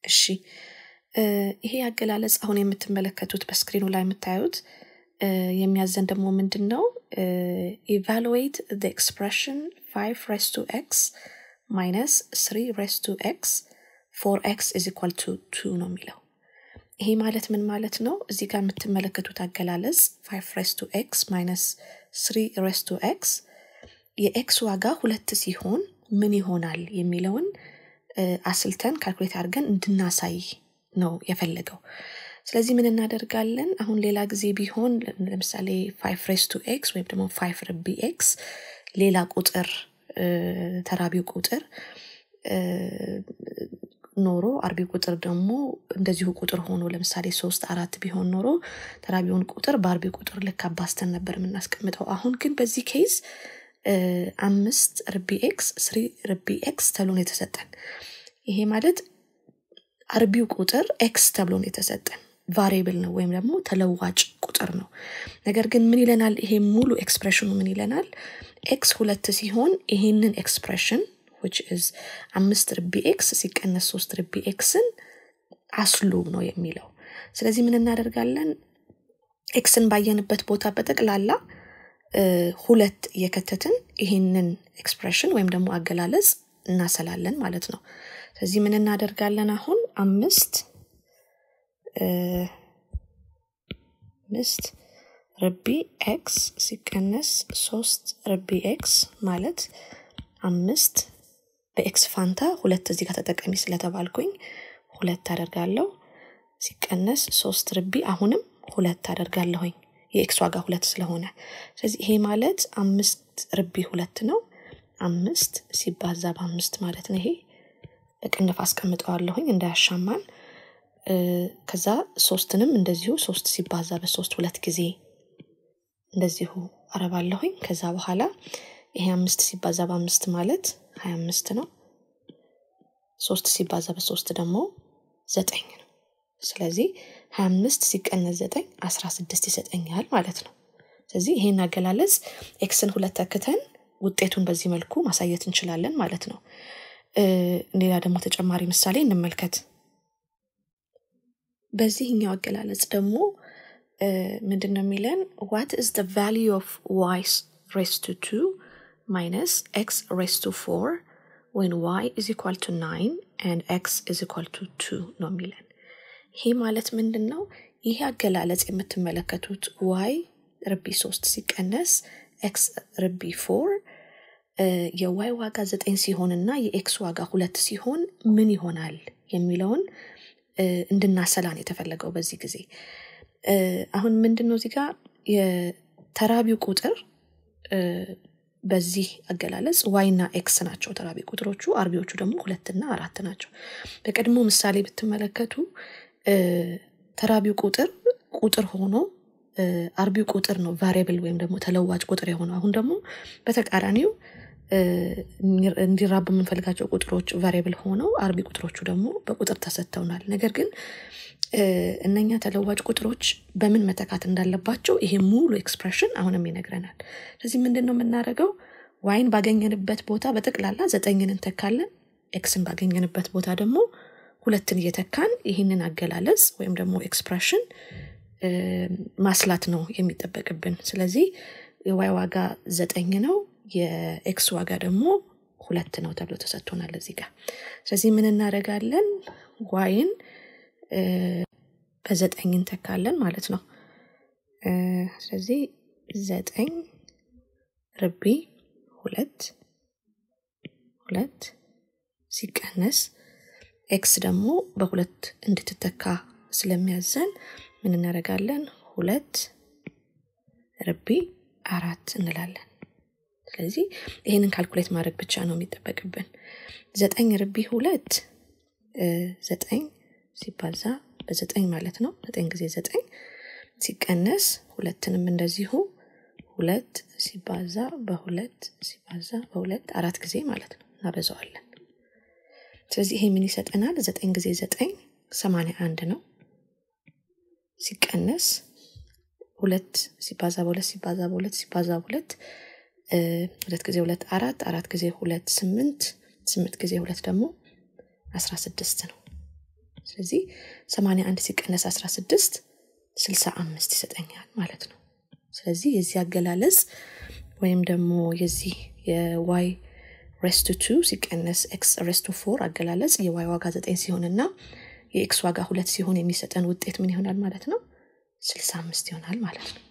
እሺ ይሄ አገላለጽ አሁን የምትመለከቱት በስክሪኑ ላይ የምታዩት የሚያዘን ደግሞ ምንድን ነው ኢቫሉዌት ኤክስፕሬሽን 5 ሬስ ቱ ኤክስ ማይነስ 3 ሬስ ቱ ኤክስ ፎር ኤክስ ኢዝ ኢኳል ቱ ቱ ነው የሚለው ይሄ ማለት ምን ማለት ነው እዚህ ጋር የምትመለከቱት አገላለጽ 5 ሬስ ቱ ኤክስ ማይነስ 3 ሬስ ቱ ኤክስ የኤክስ ዋጋ ሁለት ሲሆን ምን ይሆናል የሚለውን አስልተን ካልኩሌት አድርገን እንድናሳይ ነው የፈለገው ስለዚህ ምን እናደርጋለን አሁን ሌላ ጊዜ ቢሆን ለምሳሌ ፋይቭ ሬስ ቱ ኤክስ ወይም ደግሞ ፋይቭ ርቢ ኤክስ ሌላ ቁጥር ተራቢው ቁጥር ኖሮ አርቢ ቁጥር ደግሞ እንደዚሁ ቁጥር ሆኖ ለምሳሌ ሶስት አራት ቢሆን ኖሮ ተራቢውን ቁጥር በአርቢ ቁጥር ልክ አባስተን ነበር የምናስቀምጠው አሁን ግን በዚህ ኬዝ አምስት ርቢ ኤክስ ስሪ ርቢ ኤክስ ተብሎ ነው የተሰጠን ይሄ ማለት አርቢው ቁጥር ኤክስ ተብሎ ነው የተሰጠን ቫሪብል ነው ወይም ደግሞ ተለዋጭ ቁጥር ነው ነገር ግን ምን ይለናል ይሄ ሙሉ ኤክስፕሬሽኑ ምን ይለናል ኤክስ ሁለት ሲሆን ይሄንን ኤክስፕሬሽን which is አምስት ርቢ ኤክስ ሲቀነስ ሶስት ርቢ ኤክስን አስሉ ነው የሚለው ስለዚህ ምን እናደርጋለን ኤክስን ባየንበት ቦታ በጠቅላላ ሁለት እየከተትን ይህንን ኤክስፕሬሽን ወይም ደግሞ አገላለጽ እናሰላለን ማለት ነው ስለዚህ ምን እናደርጋለን አሁን አምስት አምስት ርቢ ኤክስ ሲቀነስ ሶስት ርቢ ኤክስ ማለት አምስት በኤክስ ፋንታ ሁለት እዚህ ጋር ተጠቀሚ ስለተባልኩኝ ሁለት አደርጋለሁ ሲቀነስ ሶስት ርቢ አሁንም ሁለት አደርጋለሁኝ የኤክስ ዋጋ ሁለት ስለሆነ ስለዚህ ይሄ ማለት አምስት ርቢ ሁለት ነው አምስት ሲባዛ በአምስት ማለት ነው ይሄ በቅንፍ አስቀምጠዋለሁኝ እንዳያሻማን ከዛ ሶስትንም እንደዚሁ ሶስት ሲባዛ በሶስት ሁለት ጊዜ እንደዚሁ አረባለሁኝ ከዛ በኋላ ይሄ አምስት ሲባዛ በአምስት ማለት ሀያ አምስት ነው ሶስት ሲባዛ በሶስት ደግሞ ዘጠኝ ነው ስለዚህ ሀያ አምስት ሲቀነስ ዘጠኝ አስራ ስድስት ይሰጠኛል ማለት ነው ስለዚህ ይሄን አገላለጽ ኤክስን ሁለት ተክተን ውጤቱን በዚህ መልኩ ማሳየት እንችላለን ማለት ነው ሌላ ደግሞ ተጨማሪ ምሳሌ እንመልከት በዚህኛው አገላለጽ ደግሞ ምንድን ነው የሚለን ዋት ኢዝ ቫሊ ኦፍ ዋይስ ሬስ ቱ ቱ minus x raised to 4 when y is equal to 9 and x is equal to 2 ነው የሚለን ይሄ ማለት ምንድን ነው ይሄ አገላለጽ የምትመለከቱት ዋይ ርቢ 3 ሲቀነስ ኤክስ ርቢ 4 የዋይ ዋጋ 9 ሲሆን እና የኤክስ ዋጋ ሁለት ሲሆን ምን ይሆናል የሚለውን እንድናሰላን የተፈለገው በዚህ ጊዜ አሁን ምንድን ነው እዚህ ጋር የተራቢው ቁጥር በዚህ አገላለጽ ዋይና ኤክስ ናቸው ተራቢ ቁጥሮቹ አርቢዎቹ ደግሞ ሁለትና አራት ናቸው በቀድሞ ምሳሌ ብትመለከቱ ተራቢው ቁጥር ቁጥር ሆኖ አርቢው ቁጥር ነው ቫሪብል ወይም ደግሞ ተለዋጭ ቁጥር የሆነው አሁን ደግሞ በተቃራኒው እንዲራቡ የምንፈልጋቸው ቁጥሮች ቫሪብል ሆነው አርቢ ቁጥሮቹ ደግሞ በቁጥር ተሰጥተውናል ነገር ግን እነኛ ተለዋጭ ቁጥሮች በምን መተካት እንዳለባቸው ይሄ ሙሉ ኤክስፕሬሽን አሁንም ይነግረናል ስለዚህ ምንድን ነው የምናደርገው ዋይን ባገኘንበት ቦታ በጠቅላላ ዘጠኝን እንተካለን ኤክስን ባገኘንበት ቦታ ደግሞ ሁለትን እየተካን ይህንን አገላለጽ ወይም ደግሞ ኤክስፕሬሽን ማስላት ነው የሚጠበቅብን ስለዚህ የዋይ ዋጋ ዘጠኝ ነው የኤክስ ዋጋ ደግሞ ሁለት ነው ተብሎ ተሰጥቶናል እዚህ ጋር ስለዚህ ምን እናደረጋለን ዋይን በዘጠኝ እንተካለን ማለት ነው ስለዚህ ዘጠኝ ርቢ ሁለት ሁለት ሲቀነስ ኤክስ ደግሞ በሁለት እንድትተካ ስለሚያዘን ምን እናደረጋለን ሁለት ርቢ አራት እንላለን ስለዚህ ይህንን ካልኩሌት ማድረግ ብቻ ነው የሚጠበቅብን ዘጠኝ ርቢ ሁለት ዘጠኝ ሲባዛ በዘጠኝ ማለት ነው ዘጠኝ ጊዜ ዘጠኝ ሲቀነስ ሁለትንም እንደዚሁ ሁለት ሲባዛ በሁለት ሲባዛ በሁለት አራት ጊዜ ማለት ነው እናበዛዋለን ስለዚህ ይሄ ምን ይሰጠናል ዘጠኝ ጊዜ ዘጠኝ ሰማንያ አንድ ነው ሲቀነስ ሁለት ሲባዛ በሁለት ሲባዛ በሁለት ሲባዛ በሁለት ሁለት ጊዜ ሁለት አራት አራት ጊዜ ሁለት ስምንት ስምንት ጊዜ ሁለት ደግሞ አስራ ስድስት ነው ስለዚህ 81 ሲቀነስ 16 65 ይሰጠኛል ማለት ነው። ስለዚህ የዚህ አገላለጽ ወይም ደግሞ የዚህ የዋይ ሬስቱ ቱ ሲቀነስ ኤክስ ሬስቱ ፎር አገላለጽ የዋይ ዋጋ ዘጠኝ ሲሆን እና የኤክስ ዋጋ ሁለት ሲሆን የሚሰጠን ውጤት ምን ይሆናል ማለት ነው? 65 ይሆናል ማለት ነው።